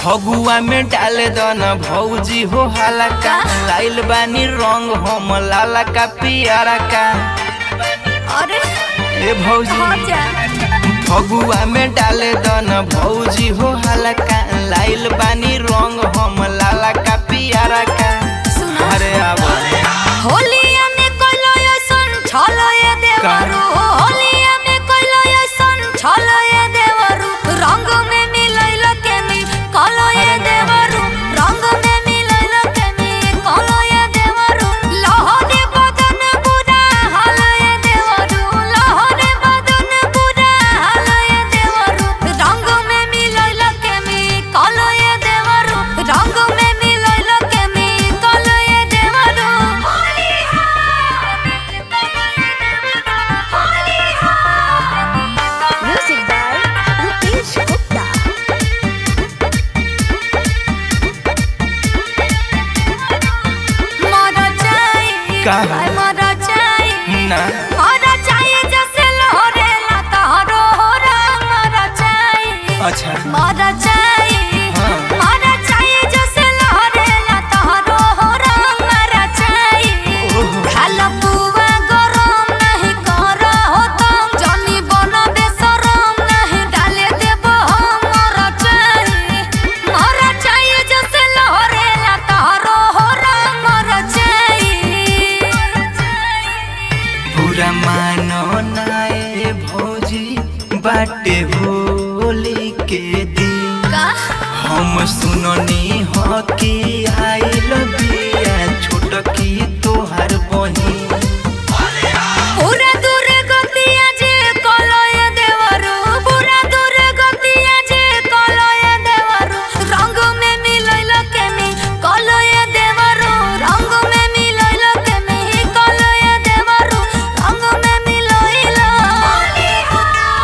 फगुआ में डाले दन भौजी हो हलका लाइल बानी रंग हम लाला का पियारा का अरे ए भौजी हो जा फगुआ में डाले दन भौजी हो हलका लाइल बानी रंग हम लाला का पियारा का सुनो अरे आवा होलिया में कोइलो ऐसन छलो ये देवरू होलिया में कोइलो ऐसन छलो ये देवरू रंग में मिलैल केमी कलो ये देवरू रंग में मिलैल केमी कलो ये देवरू लहरे बदन पूरा हाल ये देवरू लहरे बदन पूरा हाल ये देवरू रंग में मिलैल केमी कलो ये देवरू रंग में मिलैल केमी कलो ये देवरू Music by Rupesh Gupta. मरा चाही का? हाय मरा चाही ना मरा चाही जैसे लहरेला तहरो होरा मरा चाही अच्छा मरा चाही हाँ। मरा चाही जैसे लहरेला तहरो होरा मरा चाही ओहो। खाला पुआ गरम नहीं कर हो तुम जनी बन बेसरम नहीं डाले देबो हम मरा चाही मरा चाही जैसे लहरेला तहरो होरा मरा चाही पूरा मानो नाए भौजी बाटे होली के दिन का हम सुननी हो कि आइल बिया छोट की तोहार बहिन पूरा दूर गतिया जे कलय देवरु पूरा दूर गतिया जे कलय देवरु रंग में मिलैल केमी कलय देवरु रंग में मिलैल केमी कलय देवरु रंग में मिलैल होली हो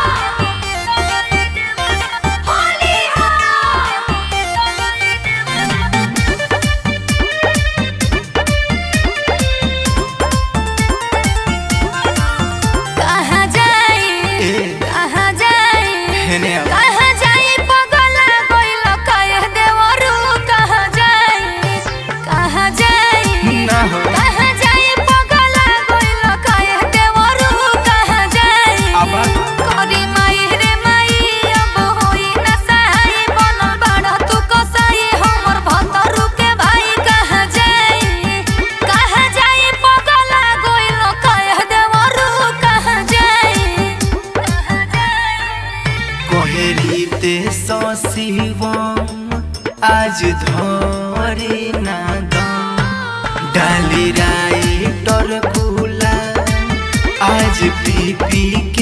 होली हो कहाँ जाई ए, कहाँ जाई हेने आवा। कहाँ जाई पगला गइल कहे देवरु कहाँ जाई कहाँ जाई ना हो कहाँ जाई पगला गइल कहे देवरु कहाँ जाई आबा। करी माई रे माई अब होई ना सहाय बनल बाड़ा तू कसाई हमर भतरु के भाई कहाँ जाई कहाँ जाई पगला गइल कहे देवरु कहाँ जाई कहाँ जाई कोहरी ते शिवम आज धरे ना दम डाली राई टर गुला आज पी पी